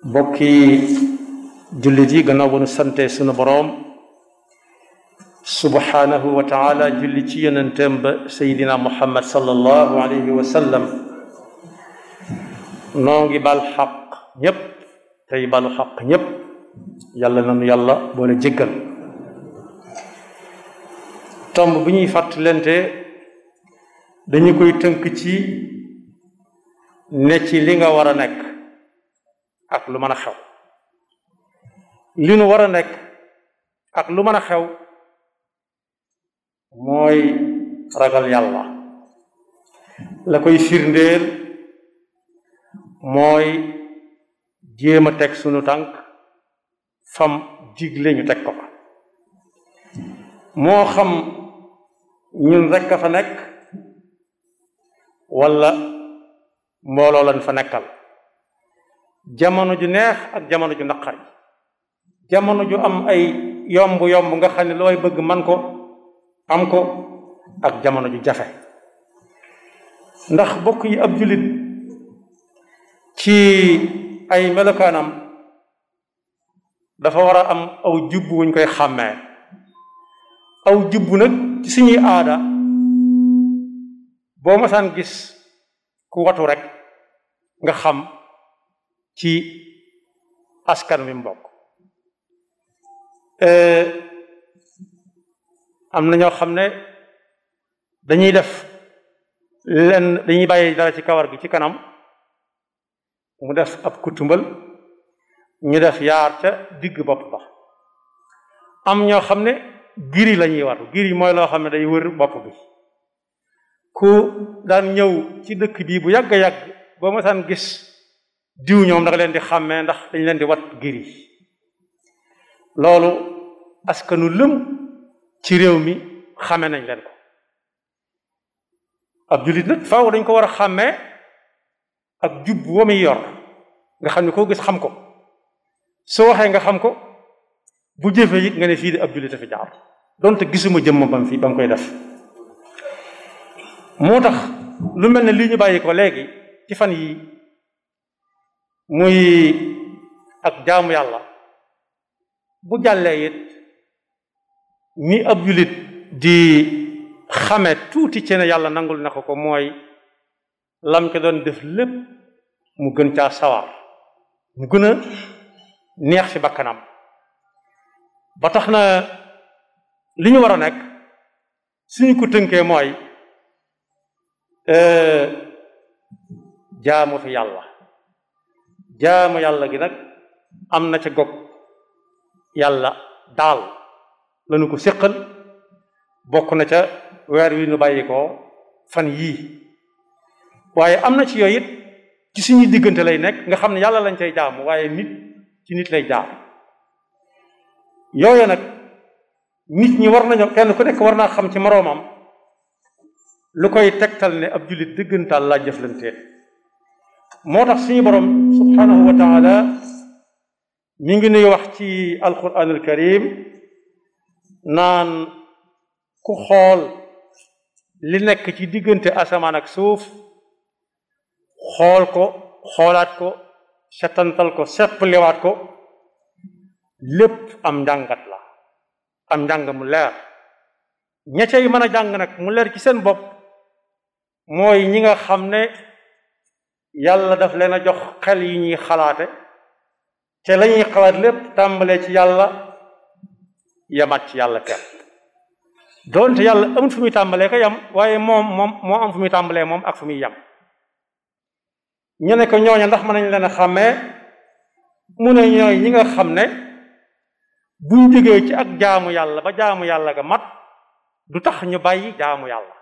bokki jullit yi gannaaw ba nu sante sunu boroom subhanahu wa taala julli ci yonenteem ba sayidina muhammad sallallahu alayhi wa sallam noo ngi bal xaq ñépp tey balu xaq ñépp yàlla nanu yàlla boole jéggal tomb bi ñuy fàttalente dañu koy tënk ci ne ci li nga war a nekk ak lu mën a xew li nu war a nekk ak lu mën a xew mooy ragal yàlla la koy firndeel mooy jéem a teg sunu tànk fam digle ñu teg ko fa moo xam ñun rekk a fa nekk walla mbooloo lañ fa nekkal jamono ju neex ak jamono ju naqari jamono ju am ay yomb yomb nga xam ne looy bëgg man ko am ko ak jamono ju jafe ndax bokk yi ab jullit ci ay melokaanam dafa war a am aw jubb wuñ koy xàmmee aw jubb nag ci suñuy aada boo masaan gis ku watu rek nga xam ci askan wi mbokk am na ñoo xam ne dañuy def lenn dañuy bàyyi dara ci kawar gi ci kanam mu def ab kutumbal ñu def yaar ca digg bopp ba am ñoo xam ne giri la ñuy watu giri mooy loo xam ne day wër bopp bi ku daan ñëw ci dëkk bii bu yàgg a yàgg boo masaan gis diw ñoom da nga leen di xàmmee ndax dañ leen di wat giri loolu askanu lëm ci réew mi xàmme nañ leen ko ab jullit nag faaw dañ ko war a xàmmee ak jub wa muy yor nga xam ne koo gis xam ko soo waxee nga xam ko bu jëfee it nga ne fii de ab jullit a fi jaar donte gisuma jëmm bam fi ba mu koy def moo tax lu mel ne lii ñu bàyyi ko léegi ci fan yi muy ak jaamu yàlla bu jàllee it ni ab jullit di xame tuuti ci ne yàlla nangul na ko ko mooy lam ko doon def lépp mu gën caa sawar mu gën a neex ci bakkanam ba tax na li ñu war a nekk suñu ko tënkee mooy jaamu fi yàlla jaamu yàlla gi nag am na ca gog yàlla daal lañu ko séqal bokk na ca weer wi nu bàyyi ko fan yii waaye am na ci yooyu it ci suñuy diggante lay nekk nga xam ne yàlla lañ cay jaamu waaye nit ci nit lay jaam yooyu nag nit ñi war nañoo kenn ku nekk war naa xam ci moroomam lu koy tegtal ne ab jullit dëggantaal laa jëflanteel moo tax suñu borom subhanahu wa taala mi ngi nuy wax ci alquran al karim naan ku xool li nekk ci diggante asamaan ak suuf xool ko xoolaat ko setantal ko seppaliwaat ko lépp am njàngat la am njàng mu leer ña cay mën a jàng nag mu leer ci seen bopp mooy ñi nga xam ne yàlla daf leen a jox xel yi ñuy xalaate te la ñuy xalaat lépp tàmbalee ci yàlla yamat ci yàlla kepp doonte yàlla amul fu muy tàmbalee ko yam waaye moom moom moo am fu muy tàmbalee moom ak fu muy yam ñu ne ko ñooña ndax mën nañ leen a xàmmee mu ne ñooy ñi nga xam ne buñ jógee ci ak jaamu yàlla ba jaamu yàlla ga mat du tax ñu bàyyi jaamu yàlla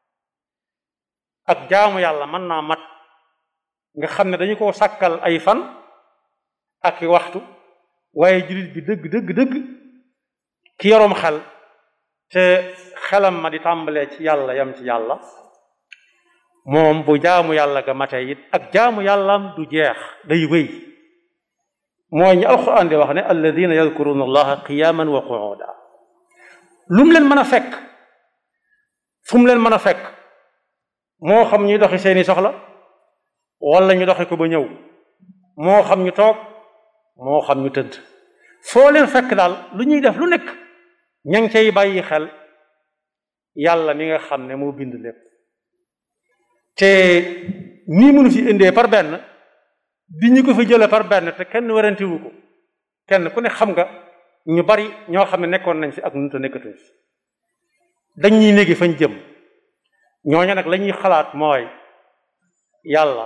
ak jaamu yàlla mën naa mat nga xam ne dañu ko sàkkal ay fan ak waxtu waaye jullit bi dëgg dëgg dëgg ki yoroom xel te xelam ma di tàmbalee ci yàlla yam ci yàlla moom bu jaamu yàlla ga matee it ak jaamu yàllaam du jeex day wéy mooy ñi alquran di wax ne alladina yadkuruna allaha qiyaman wa qu'uda lu mu leen mën a fekk fu mu leen mën a fekk moo xam ñuy doxi seeni soxla wala ñu doxi ko ba ñëw moo xam ñu toog moo xam ñu tëdd foo leen fekk daal lu ñuy def lu nekk ña ngi cay bàyyi xel yàlla mi nga xam ne moo bind lépp te nii mënu fi indee par benn di ñu ko fi jële par benn te kenn warantiwu ko kenn ku ne xam nga ñu bari ñoo xam ne nekkoon nañ fi ak nu te nekkatuñ fi dañ ñuy néegi fañ jëm ñooñu nag la ñuy xalaat mooy yàlla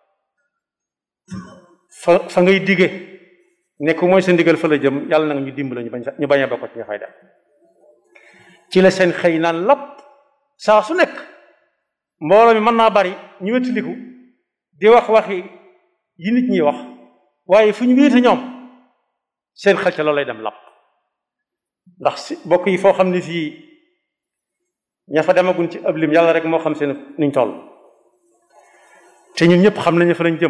fa fa ngay dige nekk mooy sa ndigal fa la jëm yàlla nag ñu dimbala ñu bañ ñu bañ a bokk ci ña fay dem ci la seen xëy naan lapp saa su nekk mbooloo mi mën naa bari ñu wettiliku di wax waxi yi nit ñi wax waaye fu ñu wéete ñoom seen xel ca loolu lay dem lapp ndax si bokk yi foo xam ne fii ña fa demagun ci ab lim yàlla rek moo xam seen niñ toll te ñun ñëpp xam nañu fa lañ jëm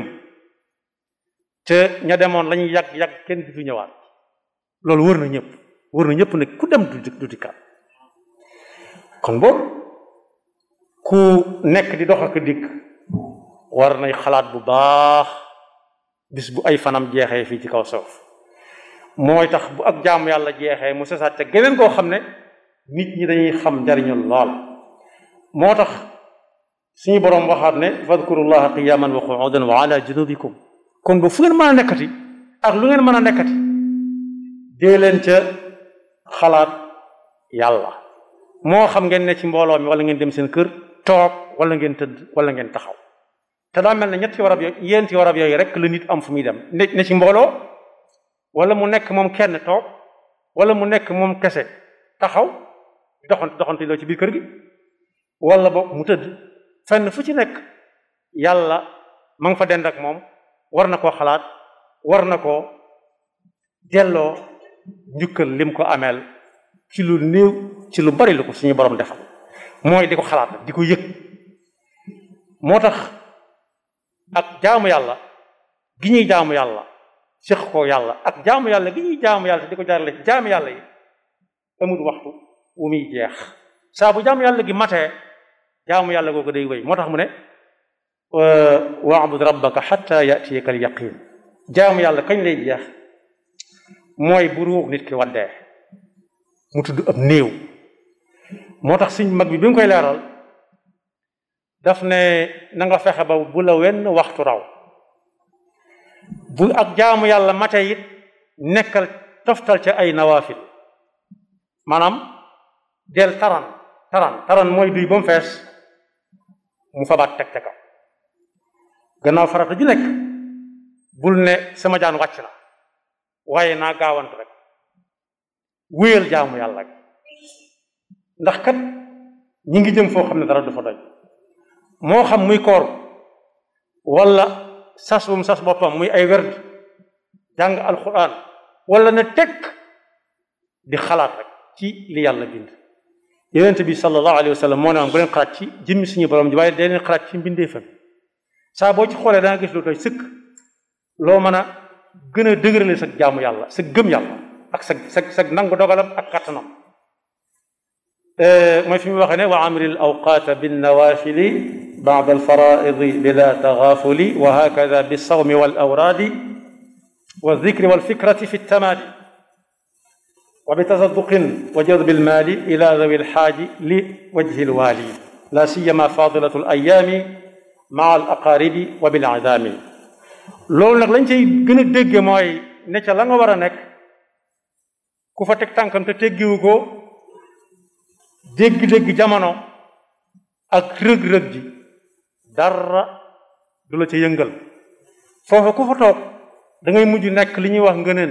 te ña demoon lañuy yàgg yàgg kenn du fi ñëwaat loolu wër na ñëpp wër na ñëpp ne ku dem du du dikkaat kon boobu ku nekk di dox ak dikk war nay xalaat bu baax bis bu ay fanam jeexee fii ci kaw suuf mooy tax bu ak jaamu yàlla jeexee mu sesaat te geneen koo xam ne nit ñi dañuy xam njariñul lool moo tax suñu boroom waxaat ne fadkurullaha qiyaman wa qu'udan wa ala junubikum kon ba fu ngeen mën a nekkati ak lu ngeen mën a nekkati dee leen ca xalaat yàlla moo xam ngeen ne ci mbooloo mi wala ngeen dem seen kër toog wala ngeen tëdd wala ngeen taxaw te daa mel ne ñetti warab yooyu yéenti warab yooyu rek la nit am fu muy dem ne ne ci mbooloo wala mu nekk moom kenn toog wala mu nekk moom kese taxaw doxant doxante loo ci biir kër gi wala boog mu tëdd fenn fu ci nekk yàlla ma nga fa dend ak moom war na koo xalaat war na koo delloo njukkal lim ko ameel ci lu néew ci lu bari lu ko suñu borom defal mooy di ko xalaat di ko yëg moo tax ak jaamu yàlla gi ñuy jaamu yàlla séq ko yàlla ak jaamu yàlla gi ñuy jaamu yàlla te di ko jaarale ci jaamu yàlla yi amul waxtu wu muy jeex saa bu jaamu yàlla gi matee jaamu yàlla googu day wéy moo tax mu ne wa'bud rabbaka hatta ya'tiyaka al yaqin jaamu yàlla kañ lay jeex mooy bu ruux nit ki waddee mu tudd ab néew moo tax suñ mag bi bi nga koy leeral daf ne na nga fexe ba bu la wenn waxtu raw bu ak jaamu yàlla mate it nekkal toftal ca ay nawaafil maanaam del taran taran taran mooy duy ba mu fees mu fabaat teg te kaw gannaaw farata ju nekk bul ne sama jaan wàcc na waaye naa gaawant rek wéyal jaamu yàlla ndax kat ñi ngi jëm foo xam ne dara du fa doy moo xam muy koor wala sas bu mu sas boppam muy ay werd jàng alquran wala na tekk di xalaat rek ci li yàlla bind yonent bi sallallahu alayhi wa sallam moo ne woon bu leen xalaat ci jëmmi suñu borom ji waaye dee leen xalaat ci mbindeefam saa boo ci xoolee danga gis lu doy sëkk loo mën a gën a dëgërale sa jaamu yàlla sa gëm yàlla ak sa sa sa nangu dogalam ak kattanam mooy fi mu waxee ne wa amril awqaata bin nawafili ba'da al faraidi bila taghafuli wa hakada bis sawmi wal awradi wa dhikri wal fikrati fi tamadi wa bi tasadduqin wa jadbi al mali ila dhawi al haaji li wajhi al wali la siyama fadilatu al ayami maa al aqaribi wa bil idami loolu nag lañ cay gën a dégge mooy ne ca la nga war a nekk ku fa teg tànkam te teggiwu ko dégg-dégg jamono ak rëg-rëg ji dara du la ca yëngal foofa ku fa toog da ngay mujj nekk li ñuy wax ngëneen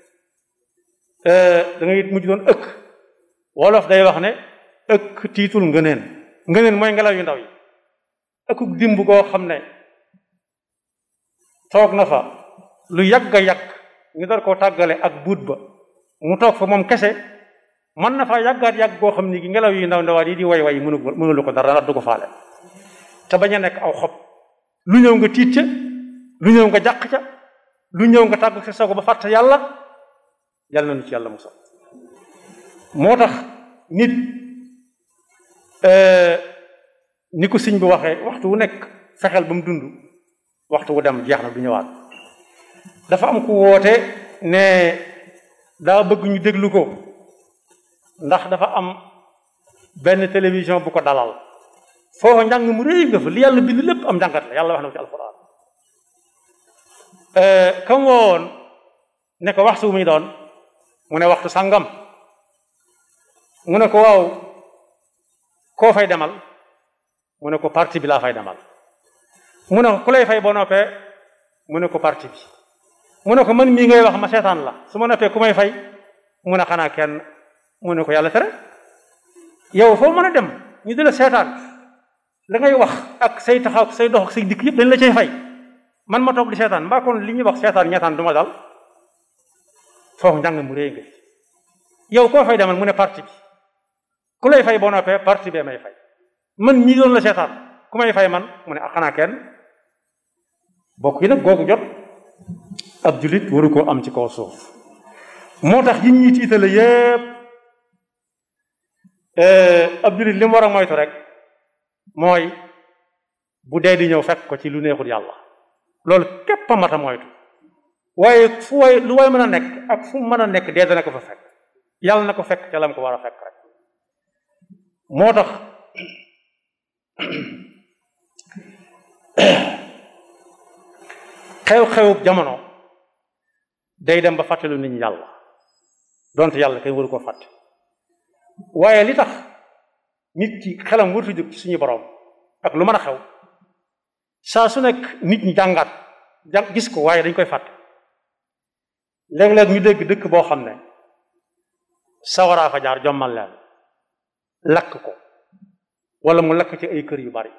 da ngay mujj doon ëkk wolof day wax ne ëkk tiitul ngëneen ngëneen mooy ngelaw yu ndaw yi ëkkuk dimb goo xam ne toog na fa lu yàgg a yàgg ñu dar koo tàggale ak buut ba mu toog fa moom kese mën na faa yàggaat yàgg goo xam ni gi ngelaw yi ndaw ndawaat yi di way way mënu mënulu ko dara du ko faale te bañ a nekk aw xob lu ñëw nga tiit ca lu ñëw nga jàq ca lu ñëw nga tàgg sa sago ba fàtte yàlla yàlla nañu ci yàlla musal moo tax nit ni ko sëñ bi waxee waxtu wu nekk fexeel ba mu dund waxtu wu dem jeex na du ñëwaat dafa am ku woote ne daa bëgg ñu déglu ko ndax dafa am benn télévision bu ko dalal foofa njàng mu réy nga fa li yàlla bind lépp am njàngat la yàlla wax na ko ci alquran kam woowoon ne ko waxtu muy doon mu ne waxtu sàngam mu ne ko waaw koo fay demal mu ne ko parti bi laa fay demal mu ne ko ku lay fay boo noppee mu ne ko parti bi mu ne ko man mii ngay wax ma seetaan la su ma noppee ku may fay mu ne xanaa kenn mu ne ko yàlla tere yow foo mën a dem ñu di la seetaan la ngay wax ak say taxaw ak say dox ak say dikk yëpp dañ la cay fay man ma toog di seetaan mbaa kon li ñuy wax seetaan ñeetaan du ma dal foofu njàng mu réy nga yow koo fay demal mu ne parti bi ku lay fay boo noppee parti bee may fay man ñii doon la seetaan ku may fay man mu ne xanaa kenn bokk yi nag googu jot ab julit waru koo am ci kaw suuf moo tax yi ñuy tiitale yépp ab julit li mu war a moytu rek mooy bu dee di ñëw fekk ko ci lu neexul yàlla loolu képp a mat a moytu waaye fu way lu way mën a nekk ak fu mën a nekk dee dana ko fa fekk yàlla na ko fekk ca lam ko war a fekk rek moo tax xew-xewub jamono day dem ba fàttelu nit ñi yàlla donte yàlla kay waru ko fàtte waaye li tax nit ki xelam wartu jóg ci suñu borom ak lu mën a xew saa su nekk nit ñi jàngaat jàng gis ko waaye dañ koy fàtte léeg-léeg ñu dégg dëkk boo xam ne sawaraa fa jaar jommal leen lakk ko wala mu lakk ci ay kër yu bari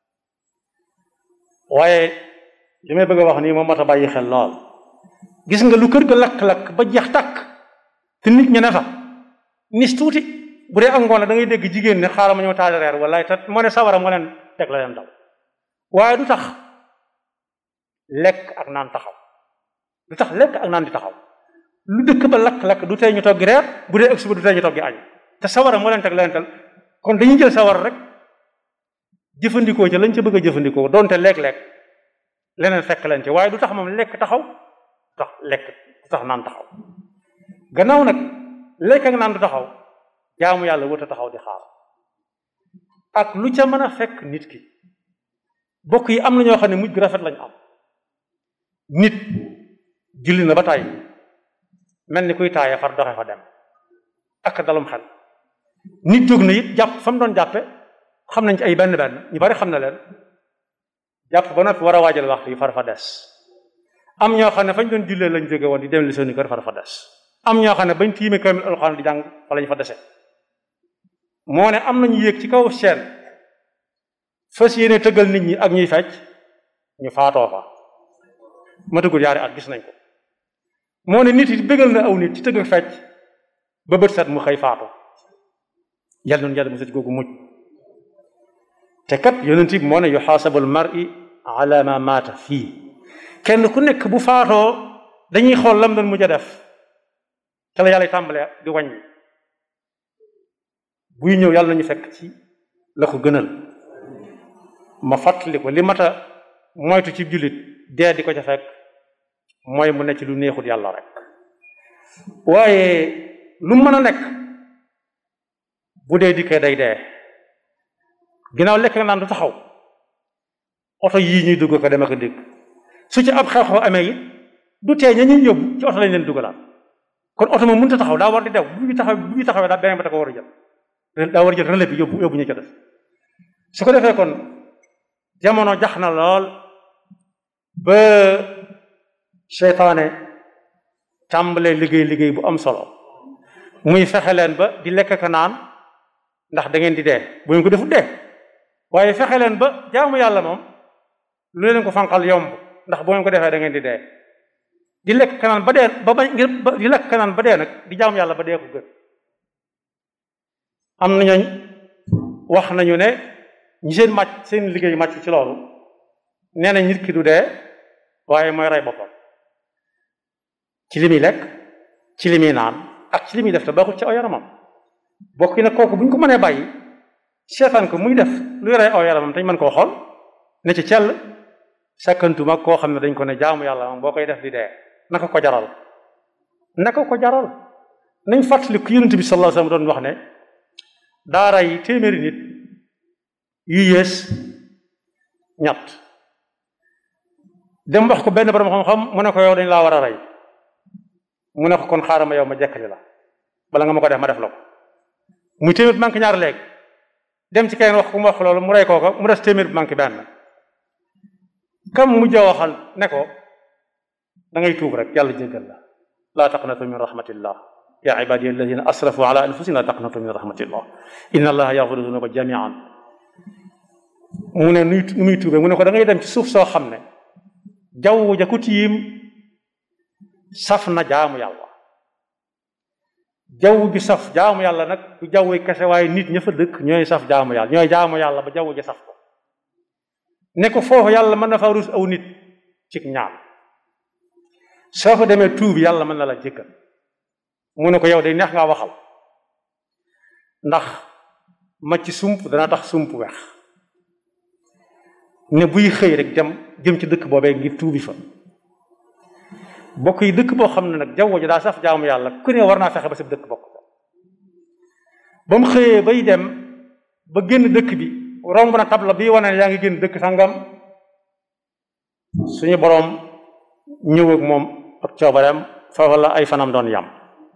waaye li may bëgg a wax nii moom mat a bàyyi xel lool gis nga lu kër ga lakk-lakk ba jeex tàkk te nit ña ne fa nis tuuti bu dee ak ngoon da ngay dégg jigéen ne xaaral ma ñëw taal reer wala te moo ne sawara moo leen teg la leen daw waaye du tax lekk ak naan taxaw du tax lekk ak naan di taxaw lu dëkk ba lakk-lakk du tey ñu toggi reer bu dee ëgg suba du tey ñu toggi añ te sawara moo leen teg la leen tal kon dañuy jël sawara rek jëfandikoo ci lañ ca bëgg a jëfandikoo donte lekk-lekk leneen fekk leen ci waaye du tax moom lekk taxaw du tax lekk du tax naan taxaw gannaaw nag lekk ak naan du taxaw jaamu yàlla wut a taxaw di xaar ak lu ca mën a fekk nit ki bokk yi am na ñoo xam ne mujj gu rafet lañ am nit julli na ba tàyyi mel ni kuy taaye far doxe fa dem ak dalum xel nit jóg na it jàpp fa mu doon jàppe xam nañ ci ay benn benn ñu bari xam na leen jàpp ba noppi war a waajal waxtu yi far fa des am ñoo xam ne fañ doon jullee lañ jóge woon di dem li seeni kër far fa des am ñoo xam ne bañ tiime kamil alxuraan di jàng fa lañ fa dese moo ne am nañu yéeg ci kaw seen fas yéene tëggal nit ñi ak ñuy fecc ñu faatoo fa matagul yaari at gis nañ ko moo ne nit yi bégal na aw nit ci tëgg fecc ba bët set mu xëy faatu yàlla noonu yàlla mu ci googu mujj te kat yonent bi moo ne yuxaasabul mar'i ala ma maata fii kenn ku nekk bu faatoo dañuy xool lam doon mujj a def te la yàlla tàmbalee di wàññi buy ñëw yàlla nañu fekk ci la ko gënal ma fàttali ko li mata moytu ci jullit dee di ko ca fekk mooy mu ne ci lu neexul yàlla rek waaye lu mën a nekk bu dee dikkee day dee ginnaaw lekk nga naan du taxaw oto yii ñuy dugg ko dem ak dégg su ci ab xew-xew amee it du tee ña ñuy yóbbu ci oto lañ leen dugalaat kon oto moom mënut a taxaw daa war di dew bu ñu taxaw bu ñu taxawee daa beneen ba da ko war a jël daa war a jël relais bi yóbbu yóbbu ñu ca def su ko defee kon jamono jax na lool ba seytaane tàmbalee liggéey liggéey bu am solo muy fexe leen ba di lekk ka naan ndax da ngeen di dee bu ngeen ko defut dee waaye fexe leen ba jaamu yàlla moom lu leen ko fanqal yomb ndax bu ngeen ko defee da ngeen di dee di lekk kanaan ba dee ba bañ ngir di lekk kanaan ba dee nag di jaamu yàlla ba dee ko gën am na ñooñ wax nañu ne ñi seen màcc seen liggéey màcc ci loolu nee na nit ki du dee waaye mooy rey boppam ci li muy lekk ci li muy naan ak ci li muy def te baaxul ci aw yaramam bokk yi nag kooku bu ñu ko mënee bàyyi seetaan ko muy def luy rey aw yaramam te ñu mën koo xool ne ci cell sakkantuma koo xam ne dañ ko ne jaamu yàlla moom boo koy def di dee naka ko jaral naka ko jaral nañ fàttali ku yonent bi sallallahu alayhi wasallam doon wax ne daa rey téeméeri nit yu yées ñett dem wax ko benn borom xam-xam mu ne ko yow dañ laa war a rey mu ne ko kon xaaral ma yow ma jekkali la bala nga ma ko def ma def la ko muy téeméer bi manqué ñaar léegi dem ci keneen wax ku mu wax loolu mu rey kooka mu des téeméer bi manqué benn kam mujj a waxal ne ko da ngay tuub rek yàlla jéggal la laa taqnatu min rahmatillah ya ibadi alladina asrafu ala anfusihim laa taqnatu min rahmatillah inna allaha yaghfiru dunuba jamian mu ne nuy nu muy tuube mu ne ko da ngay dem ci suuf soo xam ne jaww ja ku tiim saf na jaamu yàlla jaww ji saf jaamu yàlla nag du jaww kese waaye nit ña fa dëkk ñooy saf jaamu yàlla ñooy jaamu yàlla ba jaww ji saf ko ne ko foofu yàlla mën na fa rus aw nit ci ñaan soo fa demee tuub yàlla mën na la jëkkal mu ne ko yow day neex ngaa waxal ndax ma ci sump dana tax sump weex ne buy xëy rek dem jëm ci dëkk boobee ngir tuubi fa bokk yi dëkk boo xam ne nag jaww ji daa saf jaamu yàlla ku ne war naa fexe ba sa dëkk bokk ba mu xëyee bay dem ba génn dëkk bi romb na tabla bii wane ne yaa ngi génn dëkk sangam suñu boroom ñëw ak moom ak coobareem foofu la ay fanam doon yam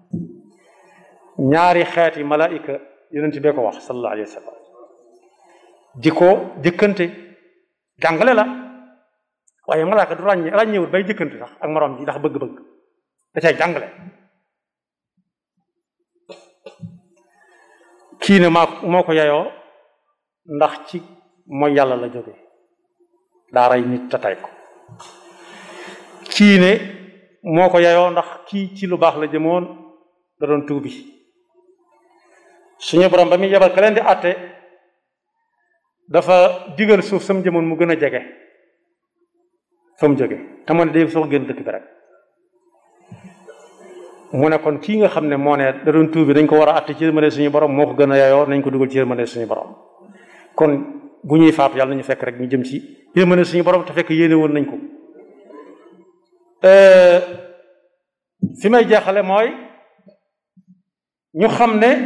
ñaari xeeti malaayika yonent bee ko wax sallallahu alayhi wa sallam di ko jëkkante jàngale la waaye malaaka du ràññe ràññewut bay jëkkante sax ak moroom ji ndax bëgg-bëgg da cay jàngale kii ne maa moo ko yeyoo ndax ci mooy yàlla la jóge daa rey nit te tey ko kii ne moo ko yeyoo ndax kii ci lu baax la jëmoon da doon tuubi suñu borom ba muy yebal ka leen di àtte dafa digal suuf sam jëmoon mu gën a jege fa mu jóge te mu ne day soo génn dëkk bi rek mu ne kon kii nga xam ne moo ne da doon tuubi dañ ko war a àtte ci yërmande suñu borom moo ko gën a yeyoo nañ ko dugal ci yërmande suñu borom kon bu ñuy faatu yàlla nañu fekk rek ñu jëm ci yërmande suñu borom te fekk yéene woon nañ ko fi may jeexale mooy ñu xam ne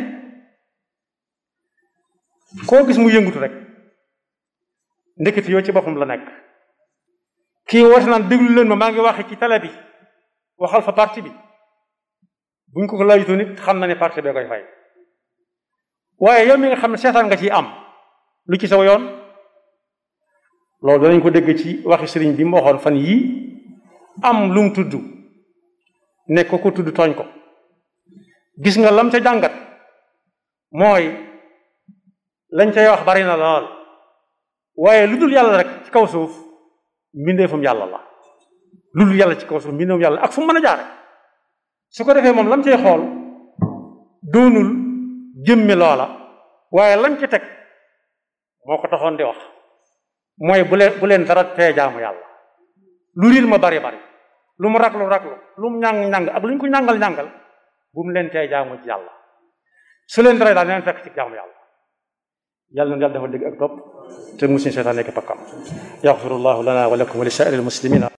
koo gis mu yëngutu rek ndeketi yoo ci boppam la nekk kii woote naan déglu leen ma maa ngi waxe ci télé bi waxal fa parti bi buñ ko ko laajutoo nit xam na ne parti bee koy fay waaye yow mi nga xam ne seetaan nga ciy am lu ci saw yoon loolu danañ ko dégg ci waxi sëriñ bi mu waxoon fan yii am lu mu tudd ne ko ko tudd tooñ ko gis nga lam ca jàngat mooy lañ cay wax bari na lool waaye lu dul yàlla rek ci kaw suuf mbindeefum yàlla la lu dul yàlla ci kaw suuf mbindeefum yàlla ak fu mu mën a jaare su ko defee moom lam cay xool doonul jëmmi loola waaye lañ ci teg moo ko taxoon di wax mooy bu leen bu leen dara tee jaamu yàlla lu riir ma bari bari lu mu raglu raglu lu mu ñàng ñàng ak lu ñu ko ñàngal ñàngal bu mu leen tee jaamu ci yàlla su leen dara daal leen fekk ci jaamu yàlla yàlla na yàlla dafa dégg ak topp te musuñu seytaan nekk pakkam yaxfirullahu lana wa lakum wa li saa'iril muslimina